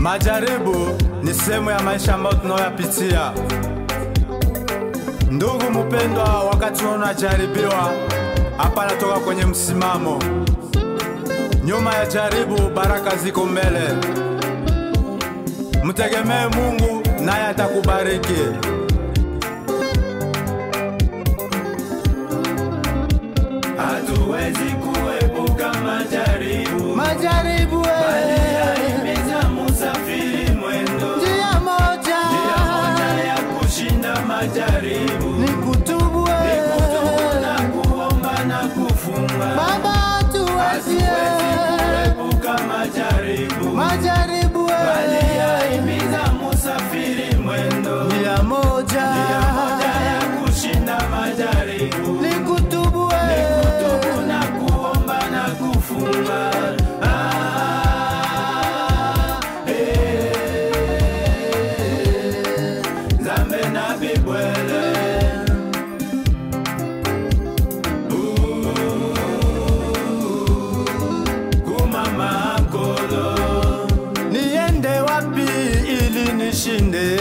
Majaribu ni sehemu ya maisha ambayo tunayoyapitia. Ndugu mpendwa, wakati unajaribiwa, hapa natoka kwenye msimamo. Nyuma ya jaribu, baraka ziko mbele. Mtegemee Mungu naye atakubariki. hatuwezi kuepuka majaribu Majaribu yahimiza musafiri mwendo njia moja njia moja ya kushinda majaribu ni kutubu na kuomba na kufunga Baba, hatuwezi kuepuka majaribu majaribu yahimiza musafiri mwendo njia moja njia moja ya kushinda majaribu ni kutubu kutubu na kuomba na kufunga Ah, eh, Nzambe na bibwele kumama nkolo niende wapi ili nishinde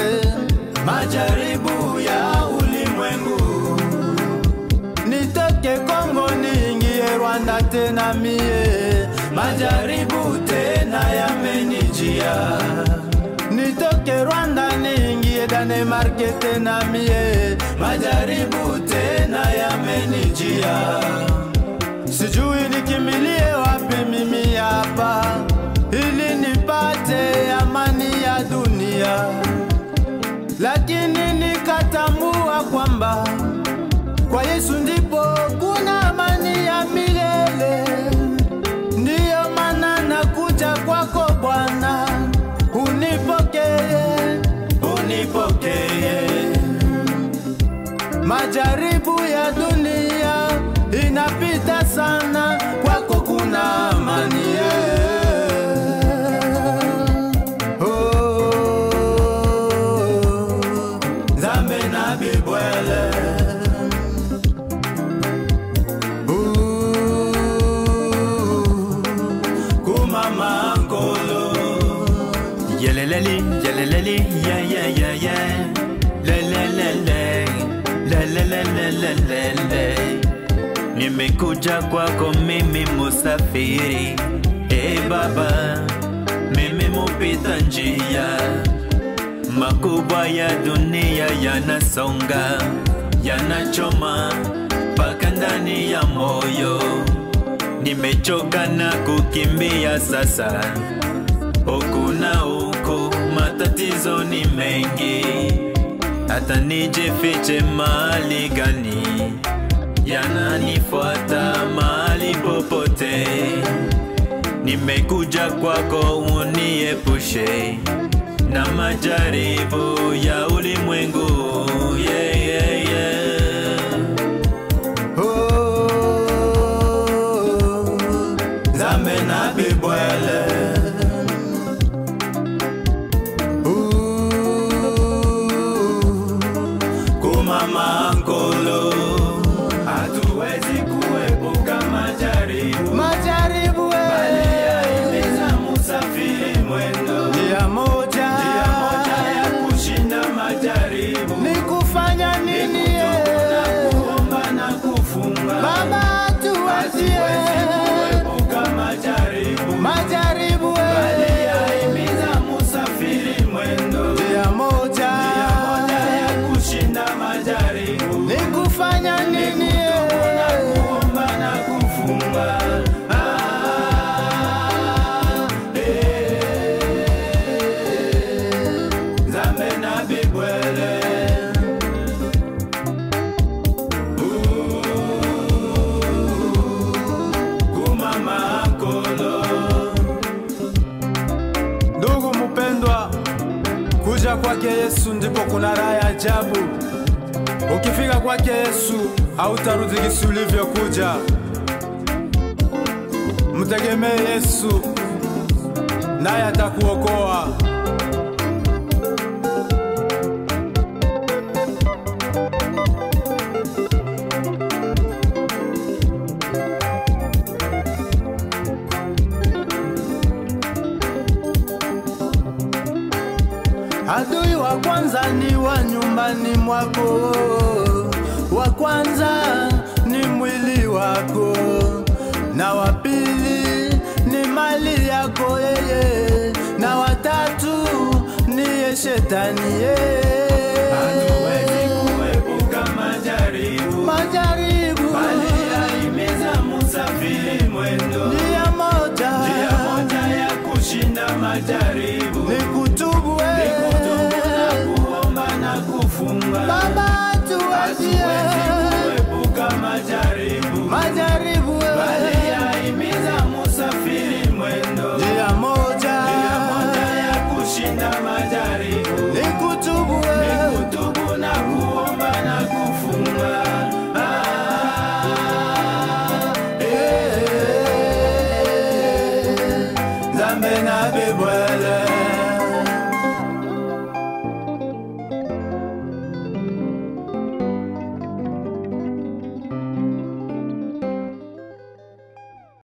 majaribu ya ulimwengu nitoke Kongo niingie Rwanda tena mie majaribu tena yamenijia nitoke Rwanda niingie Danemark tena mie majaribu tena yamenijia sijui nikimbilie wapi mimi hapa ili nipate amani ya dunia, lakini nikatambua kwamba kwa Yesu ndipo kuna amani ya milele. Ndiyo maana nakuja kwako Bwana, unipokee unipokee Majaribu ya dunia inapita sana, kwako kuna amani. Oh, nzambe na bibwele ooh, kumama nkolo Yeleleli, yeleleli, yeah, yeah, yeah, yeah. Lelelele, lelelelelelele. Nimekuja kwako mimi musafiri, e Baba, mimi mupita njia, makubwa ya dunia yanasonga, yanachoma mpaka ndani ya moyo. Nimechoka na kukimbia sasa huku na huku, matatizo ni mengi, hata nijifiche mahali gani, yananifuata mahali popote. Nimekuja kwako uniepushe na majaribu ya ulimwengu yeah, yeah, yeah. oh, nzambe na bibwele ooh, kumama nkolo hatuwezi kuepuka majaribu majaribu yahimiza musafiri mwendo njia moja njia moja ya kushinda majaribu ni kufanya nini? na kuomba na kufunga Baba, tuachie kuepuka majaribu majaribu yahimiza musafiri mwendo njia moja moja ya kushinda majaribu ni kufanya nini? kuomba na kufunga Ah, eh, nzambe na bibwele kumama nkolo Ndugu mpendwa, kuja kwake Yesu ndipo kuna raha ya ajabu. Ukifika kwake Yesu hautarudi gisi ulivyokuja. Mtegemee Yesu naye atakuokoa. nyumbani mwako. Wa kwanza ni mwili wako, na wa pili ni mali yako yeye, na watatu niye shetani yeye. Hatuwezi kuepuka majaribu, Majaribu bali yahimiza musafiri mwendo. njia moja Njia moja ya kushinda majaribu ni kutubu ni kutubu na wewe. kuomba na kufunga. Baba tuwajie Hatuwezi kuepuka majaribu, majaribu